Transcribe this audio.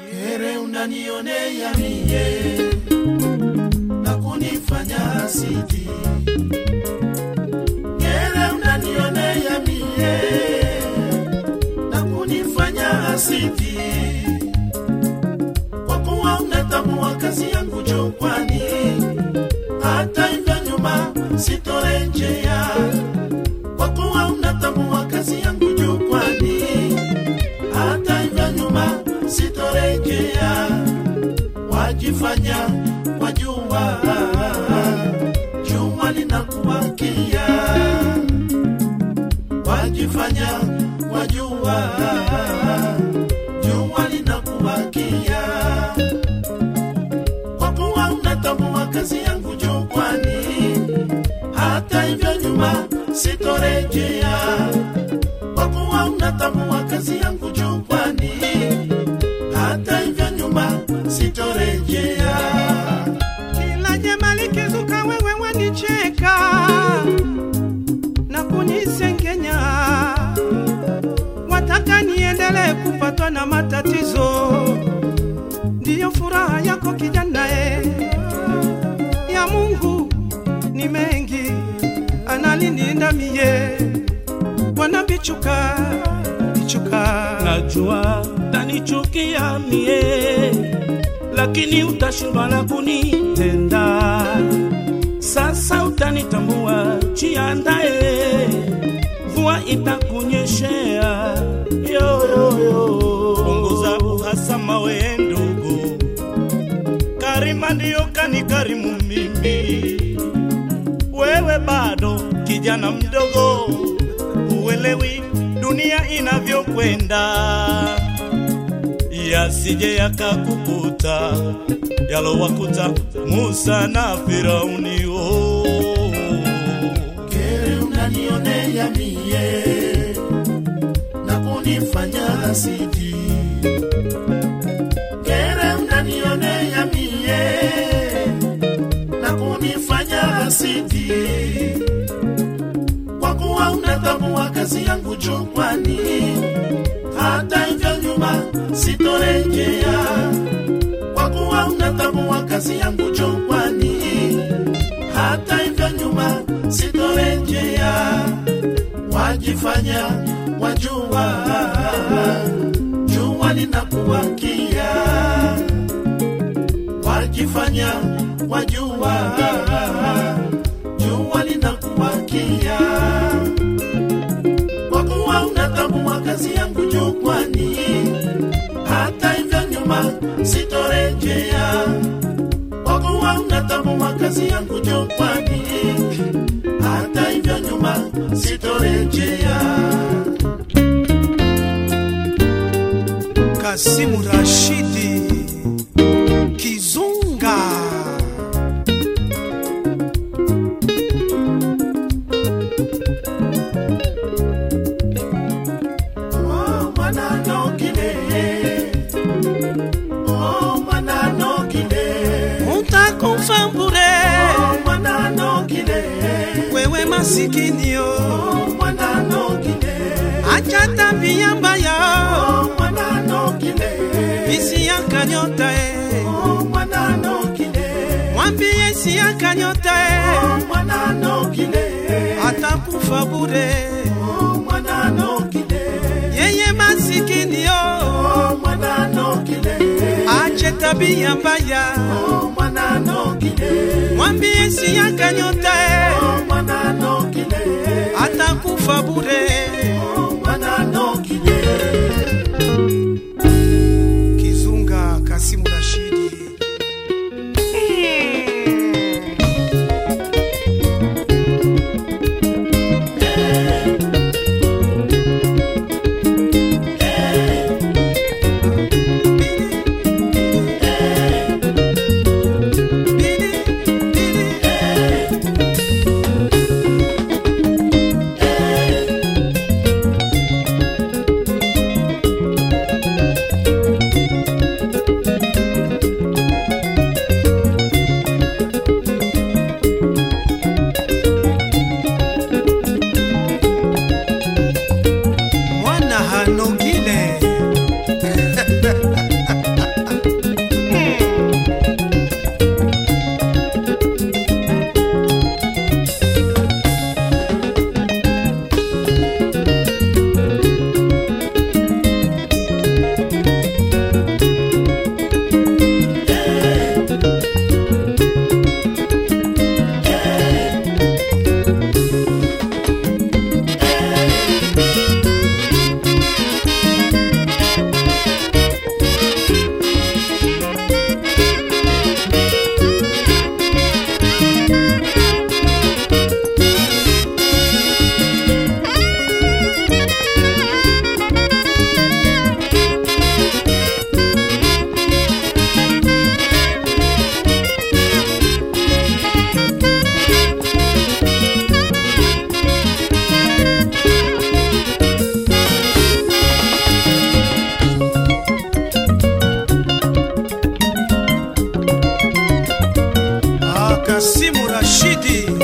Heri unanionea mie na kunifanya hasidi. Heri unanionea mie na kunifanya hasidi, kwa kuwa unatambua kazi yangu jukwani. Hata hivyo nyuma sitorejea, kwa kuwa unatambua kazi yangu jukwani. Hata hivyo nyuma sitorejea, wajifanya wajua, jua linakuwakia, wajifanya wajua, jua linakuwakia, kwa kuwa unatambua kazi yangu jukwani. Hata hivyo nyuma sitorejea, kwa kuwa unatambua kazi yangu jukwani. Hata hivyo nyuma sitorejea. Kila jema likizuka wewe wanicheka na kunisengenya, wataka niendelee kupatwa na matatizo. Ndiyo furaha yako kijana e, ya Mungu ni mengi, ananilinda mie, wanabichuka bichuka najua tanichukia mie, lakini utashindwa la kunitenda. Sasa utanitambua, jiandae, mvua itakunyeshea. Yo, yo, yo. punguza uhasama we ndugu, Karima ndiyo kanikarimu mimi, wewe bado kijana mdogo, huelewi dunia inavyokwenda, yasije yakakukuta yalowakuta Musa na Firauni. Oh. Kere unanionea mie na kunifanya hasidi. Kere unanionea mie na kunifanya hasidi, kwa kuwa unatambua kazi yangu jukwani. Hata hivyo nyuma sitorejea, kwa kuwa unatambua kazi yangu jukwani hata hivyo nyuma sitorejea, wajifanya wajua, jua linakuwakia, wajifanya wajua, jua linakuwakia, kwa kuwa unatambua kazi yangu jukwani. Hata hivyo nyuma sitorejea kwa kuwa unatambua kazi yangu jukwani. Hata hivyo nyuma sitorejea. Kasimu Rashidi Kizunga Oh, mwana nokile. Oh, mwana nokile. utakufa bure Oh, mwana nokile. wewe masikinio, Oh, mwana nokile. acha tabia mbaya Oh, mwana nokile. isi yakanyota e, Oh, mwana nokile. mwambie si yakanyota e, Oh, mwana nokile. atakufa bure Oh, mwana nokile. yeye masikinio, Oh, mwana nokile. ache tabia mbaya Oh, mwana nokile. mwambie si yakanyota e, Oh, mwana nokile. atakufa bure Oh, mwana nokile. Kizunga Kasimu Rashidi Rashidi